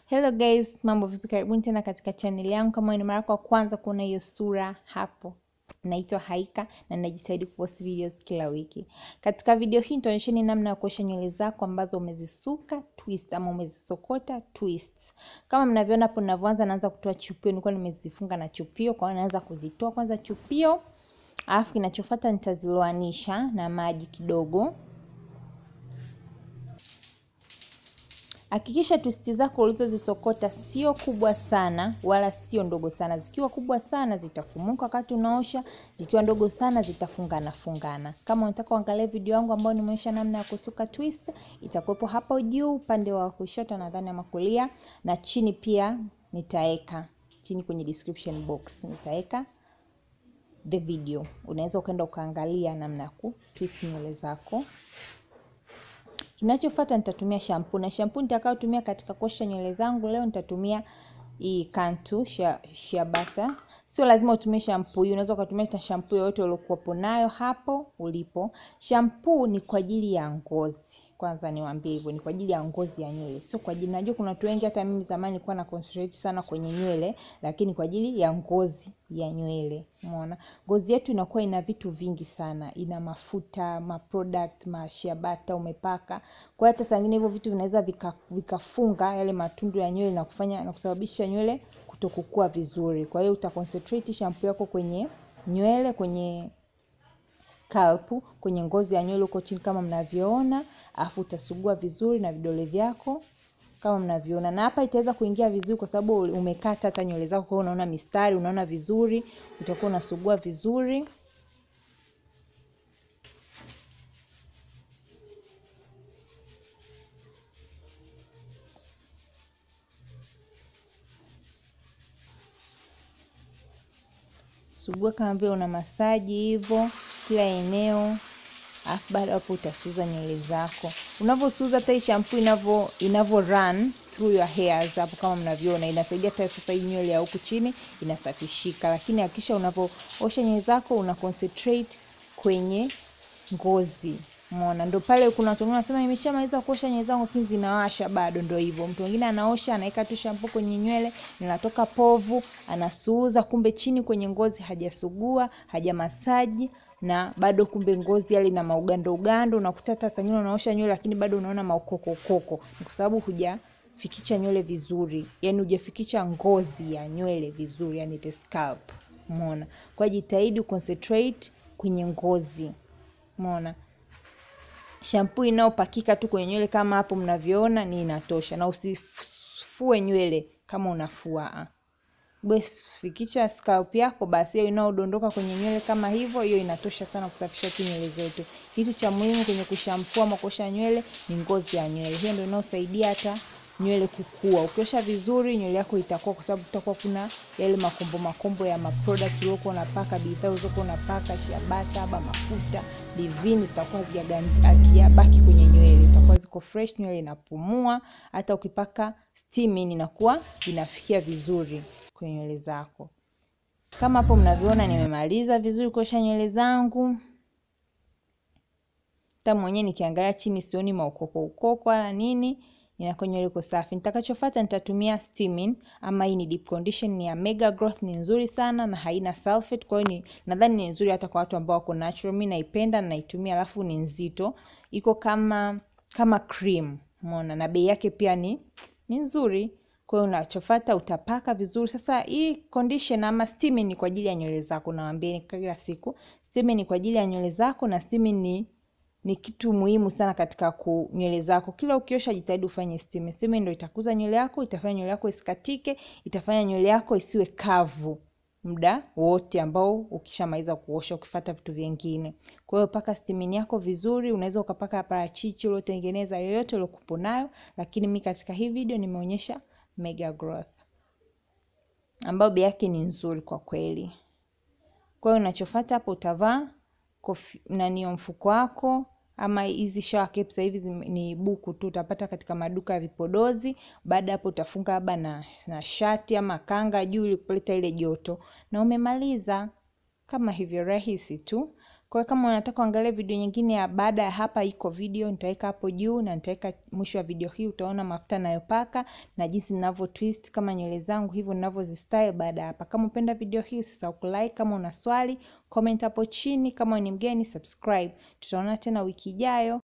Hello guys, mambo vipi? Karibuni tena katika channel yangu. Kama ni mara yako ya kwanza kuona hiyo sura hapo, naitwa Haika na najitahidi kupost videos kila wiki. Katika video hii nitaonyesheni namna ya kuosha nywele zako ambazo umezisuka twist ama umezisokota twist. Kama mnavyoona hapo, ninavyoanza naanza kutoa chupio. Nilikuwa nimezifunga na chupio, kwa hiyo naanza kuzitoa kwanza chupio, alafu kinachofuata nitaziloanisha na maji kidogo. Hakikisha twisti zako ulizozisokota sio kubwa sana wala sio ndogo sana. Zikiwa kubwa sana zitafumuka wakati unaosha, zikiwa ndogo sana zitafungana fungana. Kama unataka uangalie video yangu ambayo nimeonyesha namna ya kusuka twist, itakuwepo hapo juu upande wa kushoto nadhani ama kulia, na chini pia nitaweka chini kwenye description box nitaweka the video. Unaweza ukaenda ukaangalia namna ya kutwist nywele zako. Kinachofuata nitatumia shampoo na shampoo nitakayotumia katika kuosha nywele zangu leo nitatumia hii Cantu shea, shea butter. Sio lazima utumie shampoo hii, unaweza ukatumia shampoo yoyote uliokuwepo nayo hapo ulipo. Shampoo ni kwa ajili ya ngozi. Kwanza niwaambie hivyo, ni kwa ajili ya ngozi ya nywele, sio kwa ajili. Najua kuna watu wengi, hata mimi zamani nilikuwa na concentrate sana kwenye nywele, lakini kwa ajili ya ngozi ya nywele. Umeona, ngozi yetu inakuwa ina vitu vingi sana, ina mafuta, ma product, ma shea butter umepaka. Kwa hata saa nyingine hivyo vitu vinaweza vikafunga vika yale matundu ya nywele na kufanya na kusababisha nywele kutokukua vizuri. Kwa hiyo uta concentrate shampoo yako kwenye nywele, kwenye scalp, kwenye ngozi ya nywele huko chini kama mnavyoona, afu utasugua vizuri na vidole vyako kama mnavyoona, na hapa itaweza kuingia vizuri kwa sababu umekata hata nywele zako, kwa unaona mistari, unaona vizuri, utakuwa unasugua vizuri. Sugua kama vile una masaji hivyo kila eneo, alafu baada hapo utasuza nywele zako. Unavyosuza hata hii shampoo inavyo inavyo run through your hairs hapo, kama mnavyoona, inasaidia hata sasa hii nywele ya huku chini inasafishika. Lakini hakikisha unavyoosha nywele zako una concentrate kwenye ngozi. Umeona, ndo pale kuna watu wengine wanasema nimeshamaliza kuosha nywele zangu lakini zinawasha bado. Ndo hivyo, mtu mwingine anaosha anaweka tu shampoo kwenye nywele, linatoka povu, anasuuza, kumbe chini kwenye ngozi hajasugua, hajamasaji na bado kumbe ngozi yale na maugando ugando. Unakuta hata saa nyingine unaosha nywele lakini bado unaona maukoko ukoko, ni kwa sababu hujafikisha nywele vizuri, yani hujafikisha ngozi ya nywele vizuri, yani the scalp. Umeona, kwa jitahidi concentrate kwenye ngozi. Umeona, shampoo inayopakika tu kwenye nywele kama hapo mnavyoona ni inatosha, na usifue nywele kama unafua fikisha scalp yako basi, hiyo inaodondoka kwenye nywele kama hivyo, hiyo inatosha sana kusafisha tu nywele zetu. Kitu cha muhimu kwenye kushampua ama kuosha nywele ni ngozi ya nywele, hiyo ndio inayosaidia hata nywele kukua. Ukiosha vizuri nywele yako itakuwa, kwa sababu kutakuwa kuna yale makombo makombo ya maproduct uliokuwa unapaka, bidhaa ulizokuwa unapaka, shea butter ama mafuta divini, zitakuwa hazijabaki kwenye nywele, itakuwa ziko fresh, nywele inapumua. Hata ukipaka steaming inakuwa inafikia vizuri kwenye nywele zako. Kama hapo mnavyoona, nimemaliza vizuri kuosha nywele zangu. Hata mwenyewe nikiangalia chini sioni maukoko ukoko wala nini, inakuwa nywele iko safi. Nitakachofuata nitatumia steaming ama hii ni deep condition, ni ya Mega Growth, ni nzuri sana na haina sulfate. Kwa hiyo ni nadhani ni nzuri hata kwa watu ambao wako natural. Mimi naipenda na naitumia, alafu ni nzito, iko kama kama cream, umeona, na bei yake pia ni ni nzuri. Kwa hiyo unachofuata utapaka vizuri. Sasa hii condition ama steaming ni kwa ajili ya nywele zako, nawaambia kila siku, steaming ni kwa ajili ya nywele zako, na steaming ni ni kitu muhimu sana katika ku nywele zako. Kila ukiosha jitahidi ufanye steaming. Steaming ndio itakuza nywele yako, itafanya nywele yako isikatike, itafanya nywele yako isiwe kavu muda wote ambao ukishamaliza kuosha, ukifuata vitu vingine. Kwa hiyo paka steaming yako vizuri. Unaweza ukapaka parachichi uliotengeneza, yoyote uliokupo nayo, lakini mi katika hii video nimeonyesha Mega Growth ambayo bei yake ni nzuri kwa kweli. Kwa hiyo unachofuata hapo utavaa nani mfuko wako ama hizi shower caps sasa hivi ni buku tu, utapata katika maduka ya vipodozi. Baada hapo utafunga labda na, na shati ama kanga juu ili kuleta ile joto, na umemaliza kama hivyo, rahisi tu. Kwa hiyo kama unataka kuangalia video nyingine ya baada ya hapa, iko video nitaweka hapo juu na nitaweka mwisho wa video hii, utaona mafuta nayopaka na jinsi ninavyo twist kama nywele zangu hivyo ninavyozistyle baada ya hapa. Kama upenda video hii usisahau kulike, kama una swali comment hapo chini, kama ni mgeni subscribe. Tutaona tena wiki ijayo.